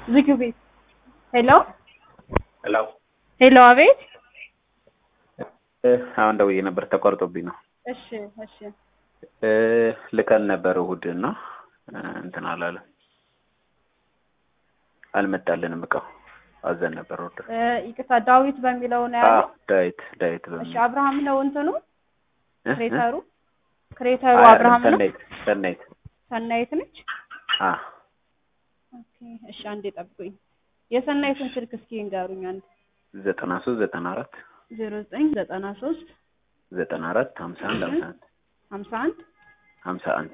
ዝጊው ቤት ሄሎ ሄሎ ሄሎ አቤት አሁን ደውዬ ነበር ተቋርጦብኝ ነው እሺ እሺ እ ልከን ነበር እሑድ እና እንትን አላለም አልመጣልንም እቃው አዘን ነበር ወደ እ ይቅርታ ዳዊት በሚለው ነው አዎ ያለው ዳዊት ዳዊት እሺ በሚል አብርሃም ነው እንትኑ እ? ክሬተሩ እ? ክሬተሩ አይ፣ አብርሃም ነው ሰናይት ሰናይት ሰናይት ነች አ ኦኬ እሺ አንዴ ጠብቁኝ የሰናይትን ስልክ እስኪ ንገሩኝ አንድ ዘጠና ሶስት ዘጠና አራት ዜሮ ዘጠኝ ዘጠና ሶስት ዘጠና አራት ሀምሳ አንድ ሀምሳ አንድ ሀምሳ አንድ ሀምሳ አንድ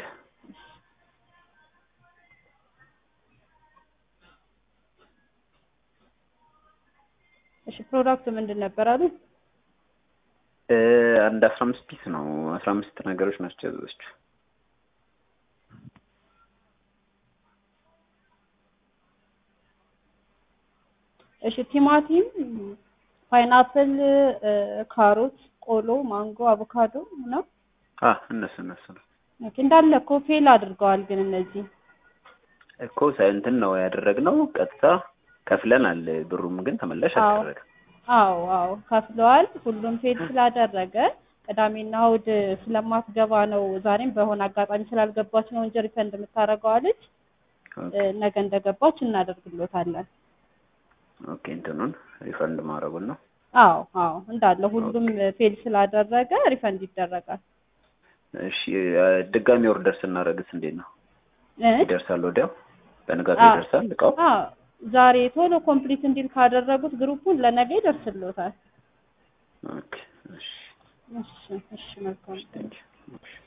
እሺ ፕሮዳክቱ ምንድን ነበር አሉ እ አንድ አስራ አምስት ፒስ ነው አስራ አምስት ነገሮች ናቸው ያዘዘችው እሺ ቲማቲም ፓይናፕል እ ካሮት ቆሎ ማንጎ አቮካዶ ነው አ እነሱ እነሱ ነው ኦኬ እንዳለ እኮ ፌል አድርገዋል ግን እነዚህ እኮ ሳይ እንትን ነው ያደረግነው ቀጥታ ከፍለናል ብሩም ግን ተመላሽ አዎ። አልተደረገም አዎ አዎ ከፍለዋል ሁሉም ፌል ስላደረገ ቅዳሜና እሑድ ስለማትገባ ነው ዛሬም በሆነ አጋጣሚ ስላልገባች ነው እንጂ ሪፈንድ የምታደርገው አለች እ ነገ እንደገባች እናደርግሎታለን ኦኬ እንትኑን ሪፈንድ ማድረጉን ነው አዎ አዎ እንዳለ ሁሉም ፌል ስላደረገ ሪፈንድ ይደረጋል እሺ እ ድጋሚ ኦርደር ስናደርግስ እንዴት ነው እ ይደርሳል ወዲያው በንጋቱ አዎ። ይደርሳል እቃው አዎ ዛሬ ቶሎ ኮምፕሊት እንዲል ካደረጉት ግሩፑን ለነገ ይደርስሎታል ኦኬ እሺ እሺ እሺ መልካም ቴንኪው